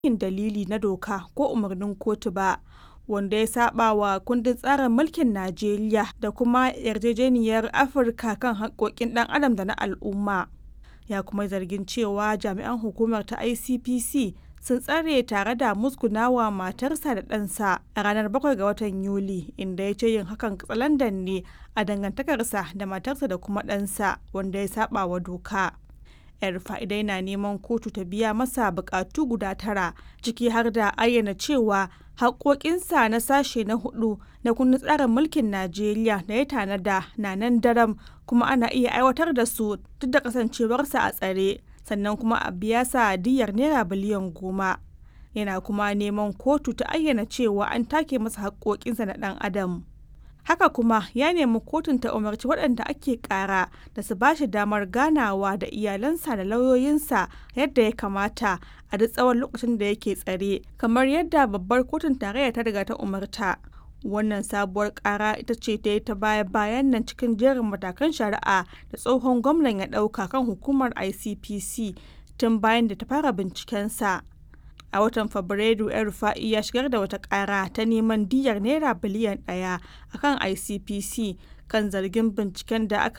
yin dalili na doka ko umarnin kotu ba wanda ya saba wa kundin tsarin mulkin Najeriya da kuma yarjejeniyar Afirka kan haƙƙoƙin ɗan adam da na al'umma. Ya kuma zargin cewa jami'an hukumar ta ICPC sun tsare tare da musgunawa matarsa da ɗansa a ranar 7 ga watan Yuli inda ya ce yin hakan katsalandan ne a dangantakarsa da matarsa da kuma ɗansa wanda ya saba wa doka. yar fa'idai na neman kotu ta biya masa bukatu guda tara ciki har da ayyana cewa haƙoƙinsa na sashe na hudu na kundin tsarin mulkin najeriya da ya tanada na nan daram kuma ana iya aiwatar da su duk da kasancewarsa a tsare sannan kuma a biya sa diyar naira biliyan goma yana kuma neman kotu ta ayyana cewa an take masa haƙoƙinsa na ɗan adam haka kuma ya nemi kotun ta umarci waɗanda ake ƙara da su bashi damar ganawa da iyalansa da lauyoyinsa yadda ya kamata a duk tsawon lokacin da yake tsare kamar yadda babbar kotun tarayya ta riga ta umarta wannan sabuwar ƙara ita ce ta yi ta baya bayan nan cikin jerin matakan shari'a da tsohon gwamnan ya ɗauka kan hukumar icpc tun bayan da ta fara bincikensa a watan fabrairu yan rufa'i ya shigar da wata kara ta neman diyar naira biliyan daya akan icpc kan zargin binciken da aka